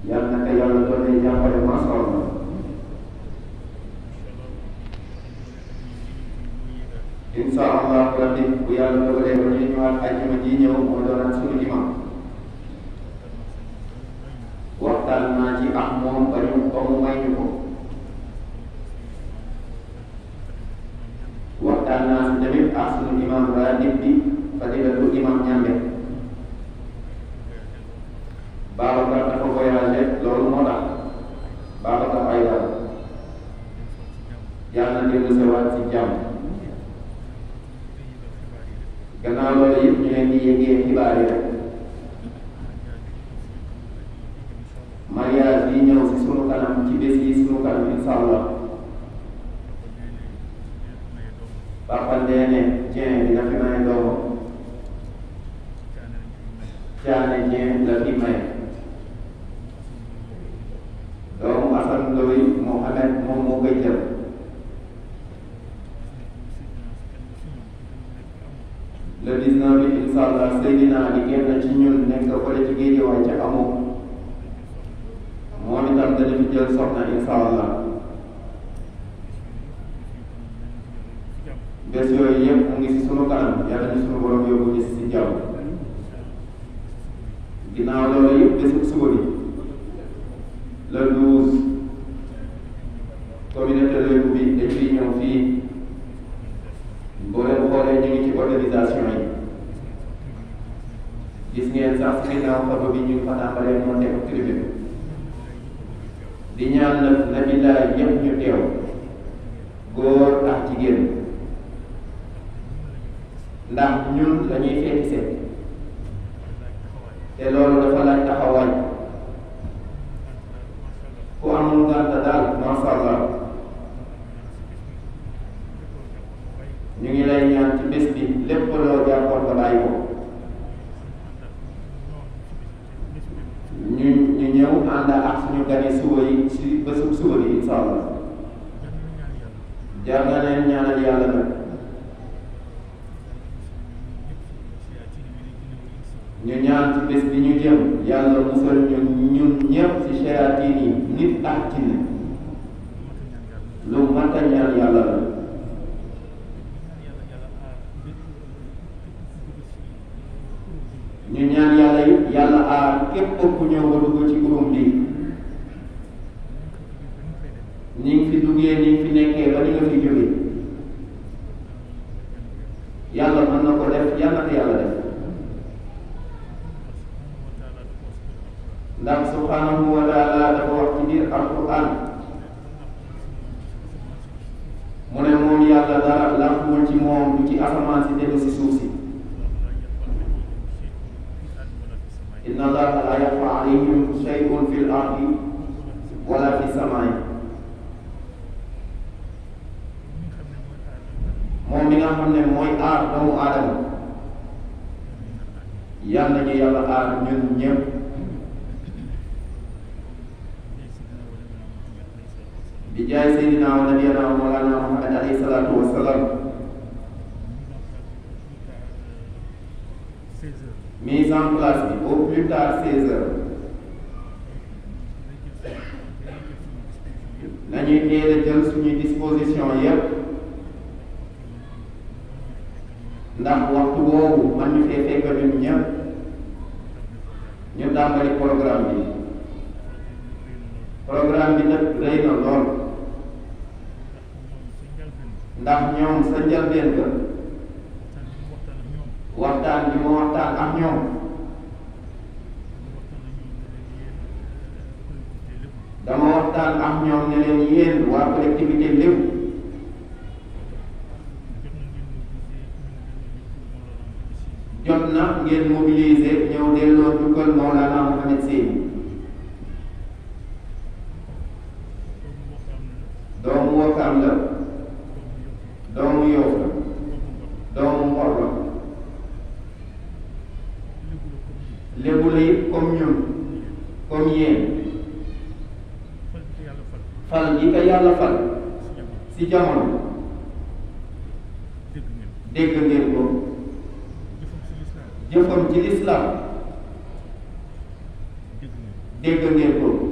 yàlla na ko yàlla doon jàppale macha allah incha allah rabbi bu yàlla dogalee ba ñu ñëwaat ajjuma ji ñëw moo doonaat suñu imam waxtaan naa ci ak moom ba ñu ba mu may ñu ko waxtaan naa si tamit ak suñu imam ratib bi fadilatu imam ñambe Babacar dafa voyagé loolu moo tax Babacar ay dal yàlla na dellu sewaat ci jàmm gannaaw loolu yëpp ñu leen di yëgee xibaar yi rek mariage yi ñëw si sunu kanam ci bés yi sunu kanam incha allah Papa Ndéné Dieng dina fi may doomam Thiané Dieng la fi may doomu Assane Ndoye Mohamed moom moo koy jël le 19 bi incha allah Seydina di génn ci ñun nekk fële ci géej waay ca amoo moom itam dana fi jël soxna incha allah bés yooyu yëpp mu ngi si sunu kanam yàlla ñu sunu borom yóbbu gis si jàmm ginnaaw loolu yëpp bésu suba bi le 12 communauté lébu bi dañ fiy ñëw fii boo leen xoolee ñu ngi ci organisation yi gis ngeen sax si ginnaaw xato bi ñu ngi fa tàmbalee monté ko tribune di ñaan nag na billaay ñëpp ñu teew góor ak jigéen ndax ñun dañuy feeti seet te loolu dafa laaj taxawaay ku amul gànta daal masha Allah ñu ngi lay ñaan ci bés bi lépp loo jàppoon nga bàyyi ko ñu ñu ñëw ànd ak suñu gani suba yi ci bésu suba bi insha Allah jar na leen ñaanal yàlla nag ñu ñaan ci bés bi ñu jëm yàlla musal ñu ñun ñëpp ci shayatin yi nit ak jinne lu mat a ñaan yàlla la ñu ñaan yàlla yi yàlla aar képp ku ñëw ba dugg ci groupe bi ni ngi fi duggee ni ngi fi nekkee ba ni nga fi jógee yàlla mën na ko def yàlla na yàlla def ndax subhanahu wa taala dafa wax ci biir alquran mu ne moom yàlla dara làmpuwul ci moom du ci asamaan si te du si suuf si inna allaha la yaxfa alayhim shay'un fi l ardi wala fi samaay moom mi nga xam ne mooy aar doomu aadama yal nañu yàlla aar ñun ñëpp bi jaay seydina wa nabiyana wa mawlana muhammad alayhi salatu wa salam mise en place bi au plus tard seize heures nañuy teel a jël suñuy disposition yépp ndax waxtu woowu man ñu fee fekk ñun ñëpp ñu tàmbali programme bi programme bi nag rëy na lool ndax ñoom sa njëlbeen ga waxtaan bi ma waxtaan ak ñoom dama waxtaan ak ñoom ne leen yéen waa collectivité lépp jot na ngeen mobiliser ñëw delloo jukkal Mawlana Mohamed Seyni doomu Wakaam la doomu Yoff la doomu Ngor la lébu la it comme ñun comme yéen fal gi ko yàlla fal si jamono dégg ngeen ko jëfam ci lislaam dégg ngeen ko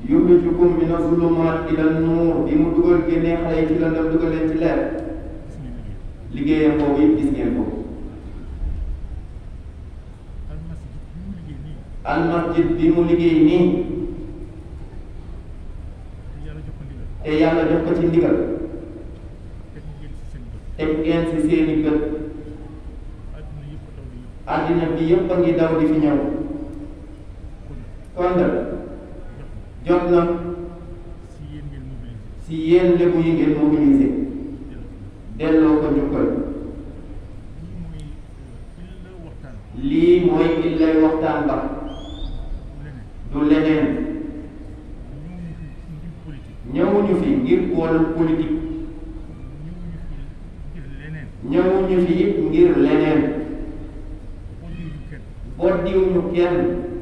yuxrijukum mina zulumaat ila nuur bi mu dugal génnee xale yi ci lëndëm dugal leen ci leer gis ngeen liggéey liggéeyam boobu it gis ngeen ko almasjid bi mu liggéey nii almasjid bi mu liggéey nii te yàlla jox ko ndigal te yàlla jox ko ci ndigal teg ngeen ci seen bët teg ngeen si seeni bët àdduna yëpp daw di ñëw àddina bi yëpp a ngi daw di fi ñëw kon kon nag jox jot na si yéen ngeen mobiliser si yéen lébu yi ngeen mobiliser delloo ko delloo ko njukkal lii mooy il la waxtaan lii mooy illay waxtaan ba leneen du leneen ñëwuñu fi ngir politique ñëwuñu fi ngir wàllu politique ñëwuñu fi ngir leneen ñëwuñu fi it ngir leneen bodiwuñu kenn boddiwuñu kenn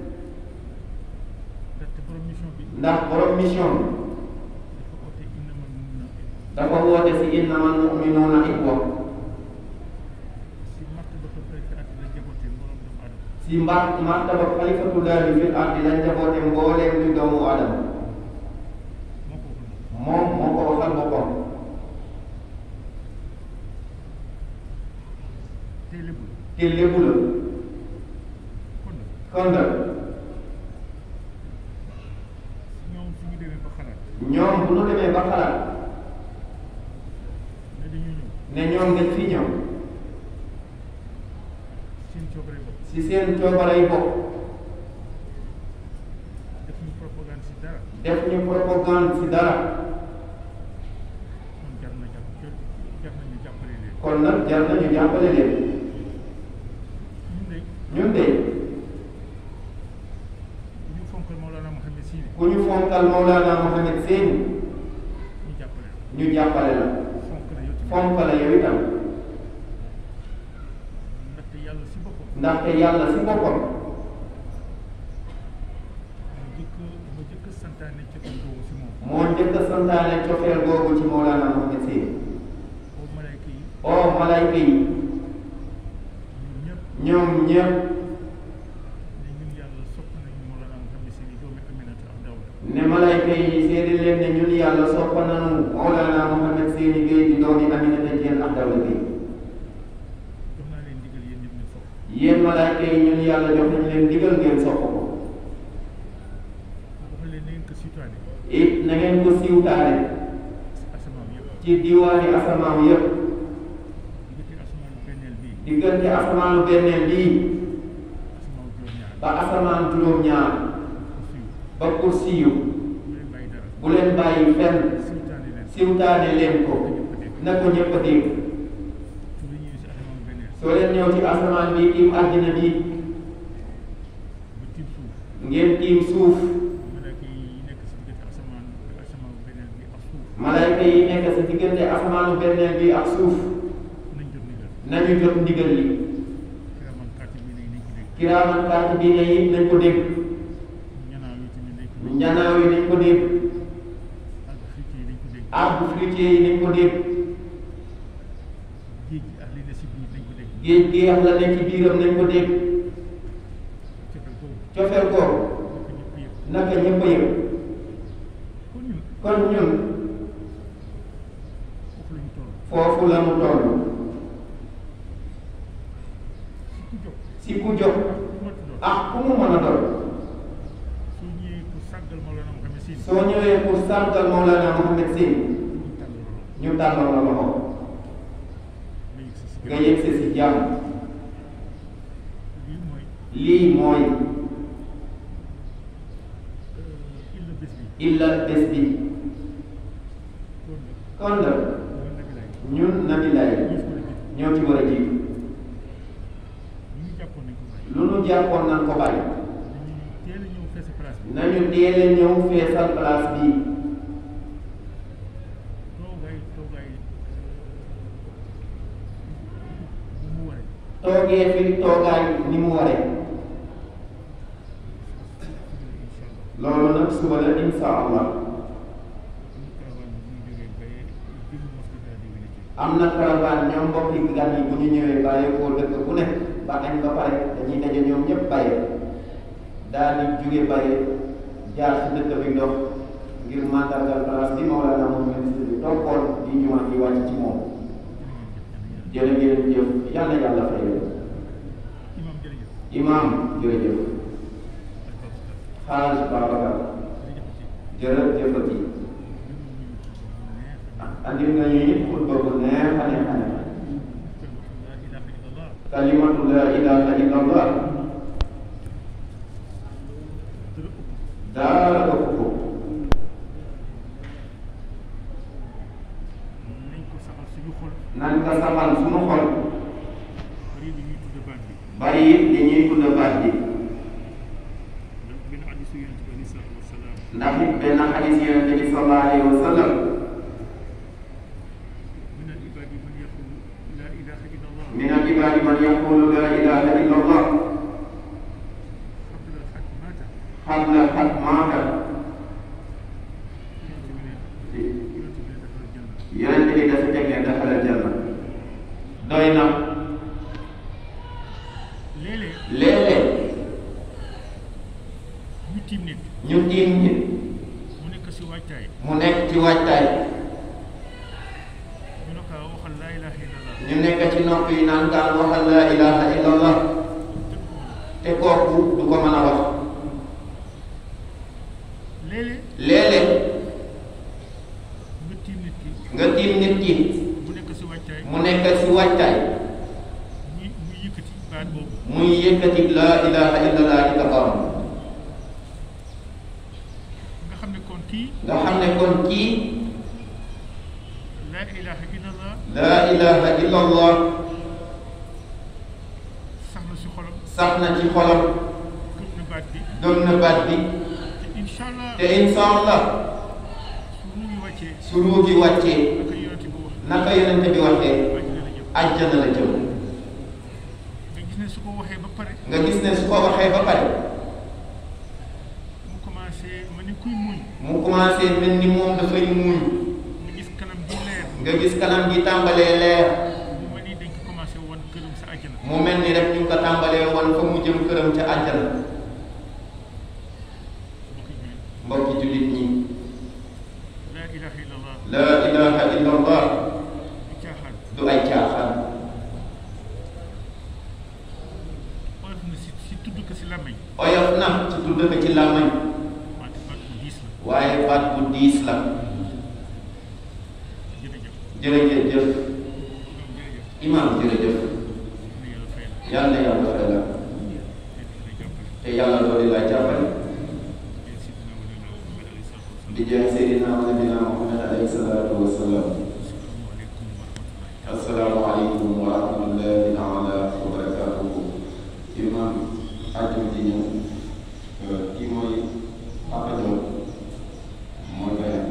ndaxte borom mission bi ndax borom mission dafa oote innamal mu'minuuna ixwa dafa woote si innamal mu'minuuna ixwa si martaba ko préfet at la jaboote mbooloo doomu aadama si mbar martaba xalifatullaahi fil ardi lañ jaboote mbooleem di doomu aadama moo ko waxoon moom moo ko waxal boppam te lébu te lébu la kon nag kon nag ñoom suñu demee ba xalaat ñoom bu ñu demee ba xalaat ne dañu ñëw ne ñoom dañ fi ñëw seen coobare bopp si seen coobare yi bopp def ñu propagande si dara def ñu propagande si dara kon jar na jàpp jar nañu jàppale leen kon nag jar nañu jàppale leen ñun de ñun de bu ñu fonkal Mawlana Mouhamed Sine ku ñu fonkal Mawlana Mohamed Seyni ñu jàppale la ñu jàppale la fonk la yow tamit fonk la yow itam ndaxte yàlla si boppam ndaxte yàlla si boppam mu jëkk mu jëkk santaane ci kon doomu si moom moo njëkk a santaane cofeel googu ci Mawlana Mohamed Seyni boobu malayka yi oo malayka yi ñun ñëpp ñoom ñëpp ne ñun yàlla sopp nañu Mawlana Mouhamed Sine doomi Aminata ak Dawda ne malayka yi seede leen ne ñun yàlla soppa nanu Mawlana Mohamed Seyni Gueye di doomi Aminata Diène ak Dawda Gueye jox naa leen ndigal yéen ñëpp ñu sopp yéen malayka yi ñun yàlla jox nañ leen digal ngeen sopp ko dafa leen na ngeen ko sitoane it na ngeen ko siiwtaale si asamaan yëpp ci diwaani asamaaw yépp diggante asamaanu benneel bii diggante asamaanu benneel bii asamaan juróom-ñaar ba asamaan juróom-ñaar ko fiw ba kursiyu bu leen bàyyi dara bu leen bàyyi fenn sitoane leen siiwtaane leen ko na ko ñëpp a dégg su la ñëwee si asamaanu benneel soo leen ñëw ci asamaan bi tiim àddina bi ba tiim suuf ngeen tiim suuf malaaka yi nekk si diggante asamaan asamaanu benneel bi ak suuf malayka yi nekk sa diggante asamaanu benneel bi ak suuf nañ jot ndigal nañu jot ndigal li kiraman kaatibiina yi nañ ko dégg kiraaman kaatibiina yi nañ ko dégg ñanaaw yi tamit nañ ko dégg njanaaw yi nañ ko dégg ak frique yi nañ ko dégg arbre fruitier yi nañ ko dégg géej gi ak li ne si biir nañ ko dégg géej gi yax la nekk ci biiram nañ ko dégg cofeel boobu cofeel ko naka ñëpp yëpp naka ñëpp a yëg kon ñun kon ñun foofu la ñu toll foofu la mu toll si ku jóg si ku jóg ku mat doon ak ku mu mën a doon soo ñëwee pour sàggal Mawlana Mouhamed Sine soo ñëwee pour sargal Mawlana Mohamed Seyni ñu tàll loolu ñu tàllal la loxo nga yëg sa si nga yegsi si jàmm lii mooy lii mooy illa bés bi illa bés bi kon nag kon nag mooy nabi laay ñun nabilaay ñu ko la jiitu ñoo ci war a jiitu ñu ngi jàppoon nañ ko bàyyi lu nu jàppoon nan ko bàyyi dañuy teel a ñëw fees place bi nañu teel a ñëw feesal place bi toogaay toogaay bu mu waree toogee fi toogaay ni mu waree incha allah loolu nag suba la insha allah ñu caravane bi ñu jógee bay jëm mosquée de la divinité am na caravane ñoom mbokki gan yi bu ñu ñëwee bàyyeekoo dëkk bu ne ba añ ba pare dañuy daje ñoom ñëpp bàyyi daal di jóge bàyyi jaar ci dëkk bi ndox ngir mandargal place bi Mawlana Muhammad bi toppoon di jumaa ji wàcc ci moom jërë ngeen jëf yàlla yàlla fay leen imam jërëjëf imam jërëjëf xaaj Babacar jërëjëfati andil nga ñu it xutba bu neex a neex a neex kalimatu la ilaha illa allah daara ëpp ko nañ ko saxal suñu xol nan nga saxal sunu xol bari bi ñuy tudd baat bi bari it li ñuy tudd baat bi ndax benn hadisu yonent bi aleyhi salaatu wasalaam ndax it benn xadis yonente bi sallallahu alayhi wa sallam min al ibadi man yaqulu la ilaha illa allah min al ibadi man yaqulu la ilaha illa allah qabla al haq mata qabla xat maata yonent bi ne yonent bi ne dafa janna yonente bi dafa teg ne daxalal janna doy na léeg-léeg léeg-léeg ñu tiim nit ñu tiim nit mu nekk si waajtaay mu nekk ci waajtaay ñu ne ko waxal laa ilaha illa allah ñu nekk ci nopp yi naan kaan waxal la ilaha illa allah te kooku du ko mën a wax léeg-léeg léeg-léeg nga tiim nit ki nga tiim nit ki mu nekk si waajtaay mu nekk ci waajtaay muy muy yëkkati baat boobu muy yëkkati la ilaha illa allah di taxawam nga xam ne kon kii nga xam ne kon kii laa ilaha illa allah la ilaha illa allah sax na si xolam sax na ci xolam gëm na baat bi gëm na baat bi te incha allah te insha allah su mu ngi wàccee su ruu gi wàccee naka yonent bi wax naka yonente bi waxee wàcc na la jëm àjjana la jëm nga gis ne su ko waxee ba pare nga gis ne su ko waxee ba pare mu commencé ma ni kuy muñ mu commencé mel ni moom dafay muuñ nga gis kanam gi leer nga gis kanam gi tàmbalee leer mu mel ni dañ ko commencé wan këram sa àjjana mu mel ni rek ñu ngi ko tàmbalee woon fa mu jëm këram ca àjjana mbokk yi mbokki jullit ñi laa ilaha illa allah la ilaha illa allah di caaxaan du ay caaxaan oyof na si si tudd ko si làmmiñ oyof na ci tudd ko ci làmmañ wante baat bu diis la waaye baat bu diis la jërëjëf jërëjëf jëf ñoom jërëjëf imaam jërëjëf na yàlla fay la yal na yàlla fay la te dina jàppale te yàlla dooli laa jàppale yéen si dina wane la Muhammad alayhi salaatu wasalaam di jaay Seydina wa nabina Muhammad alayhi salaatu wa salaam asalaamaaleykum wa rahmatullahi assalaamu aleykum wa rahmatullahi taala wa barakatuhu imam ajum ji ñëw kii mooy Papa Diop mooy bayaan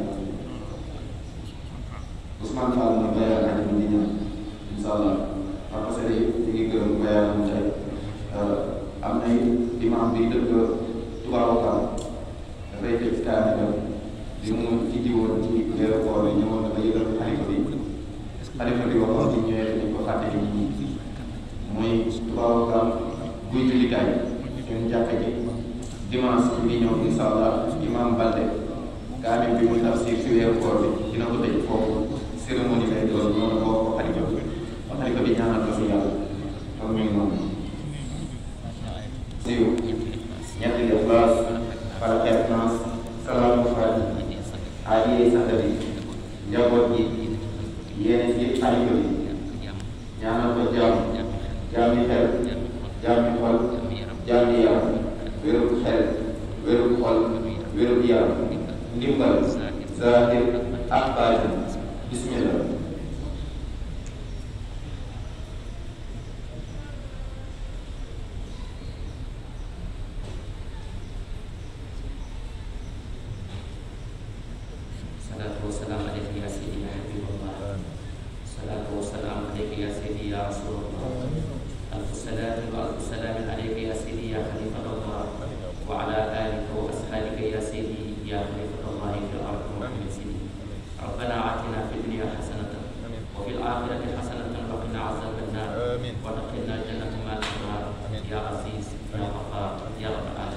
Ousmane Fall mooy bayaan ajum ji ñëw incha allah Papa Seri ñu ngi gërëm bayaanam tey am na imam bi dëkk Touba Kam dafay tëj kaamil bi mu ci jiwoon ci weeru koor yi ñëwoon na ba yëgal xalifa bi xalifa bi waxoon ci ñëwee dañ ko fàtte nit ñi mooy Touba Kam buy jullikaay suñu jàkka ji dimanche bi ñëw incha allah imam Balde kaamil bi muy tafsir si weeru koor bi dina ko tëj foofu cérémonie lay doon noonu boo ko xalifa bi xalifa bi ñaanal ko si yàlla kon muy noonu siiw ñetti Ixlaas Fatiha Naas salaamu faati aajiyee santa bi njaboot gi yéene ci xalifa bi ñaanal ko jaam jaami xel jaami xol jaami yaram wérub xel wérub xol wérub yaram ndimbal zahir ak baatin bismillah الصلاة والسلام عليك يا سيدي يا حبيب الله الصلاة والسلام عليك يا سيدي يا رسول الله ألف صلاة وألف سلام عليك يا سيدي يا خليفة الله وعلى آلك وأصحابك يا سيدي يا خليفة الله في الأرض وفي سيدي ربنا آتنا في الدنيا حسنة وفي الآخرة حسنة وقنا عذاب النار آمين. وادخلنا الجنة مع الأبرار يا عزيز يا غفار يا رب العالمين